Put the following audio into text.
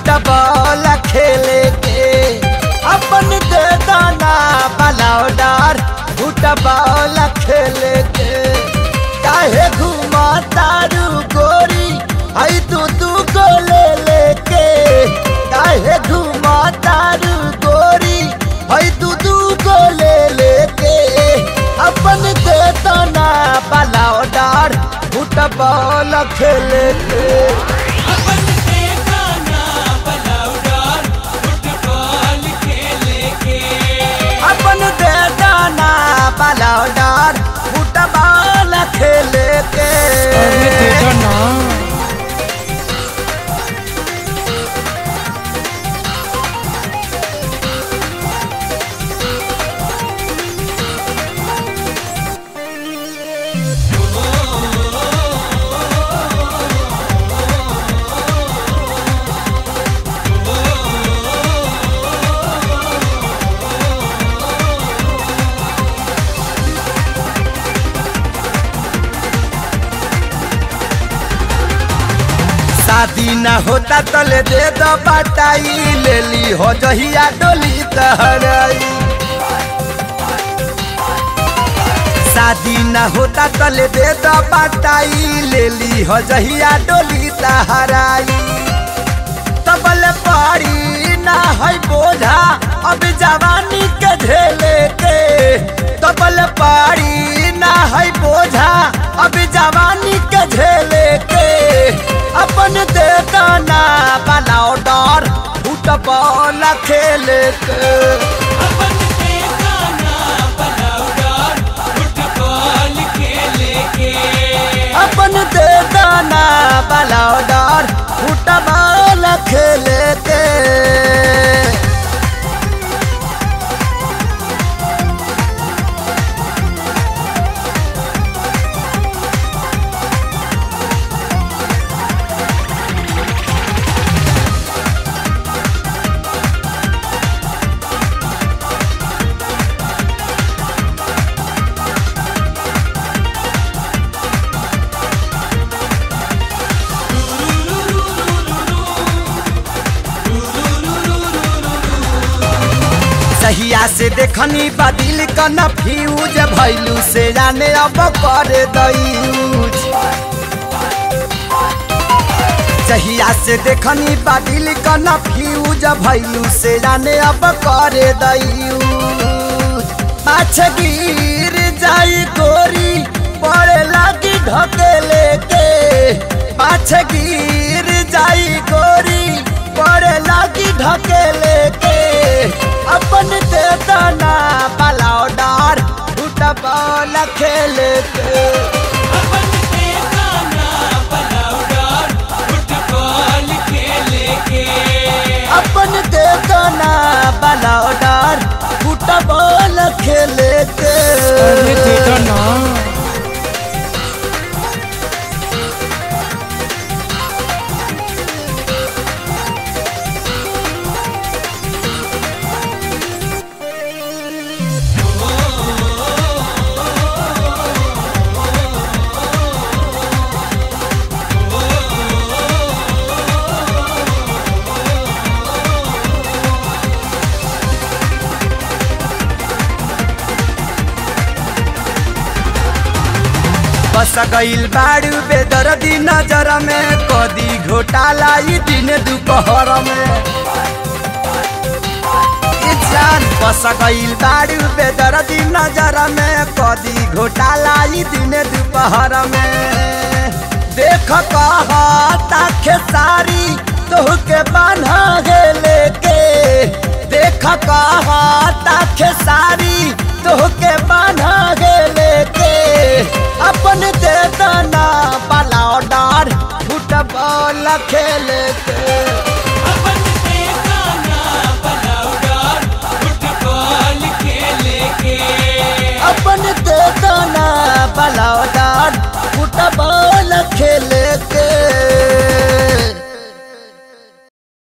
football खेले के अपन दे दाना बलौदार फुटबॉल खेले के काहे घुमा तारू गोरी आई तू तू को ले लेके काहे घुमा तारू गोरी आई तू तू को ले लेके अपन दे दाना बलौदार फुटबॉल खेले के अपन देखा ना बलौदार फुटबॉल खेले के अपन दे दाना बलौदार फुटबॉल खेले के अरे दे दो ना शादी न होता तले दे दो बटाई ले ली हो जहिया डोली तहराई शादी न होता तले दे दो बटाई ले ली हो जहिया डोली तहराई तबल पारी ना है बोझा अब जवानी के झेले के तबल पारी ना है बोझा अब जवानी के झेले के अपन दे दाना बनाओ डर फुटबॉल खेले के अपन देखा ना बलौदार फुटबॉल खेले के अपन दे दाना बनाओ डर फुटबॉल खेले के सहिया से देखनी बदिल का न फ्यूज भैलू से जाने अब कर दयूज सहिया से देखनी बदिल का न फ्यूज भैलू से जाने अब कर दयूज पाछ गिर जाई गोरी पड़े लागी ढकेले के पाछ गिर जाई गोरी पड़े लागी ढकेले के अपन दे दाना बलाओ डार फुटबॉल खेले के अपन देखा ना बलौदार फुटबॉल खेले के अपन दे दाना बलाओ डार फुटबॉल खेले के अरे दे दो ना बस गईल बाड़ू बेदर्दी नजर में कदी घोटाला ई दिन दोपहर में ई जान बस गईल बाड़ू बेदर्दी नजर में कदी घोटाला ई दिन दोपहर में देख कहता खेसारी तोहके बान्हा गेले के देख कहता खेसारी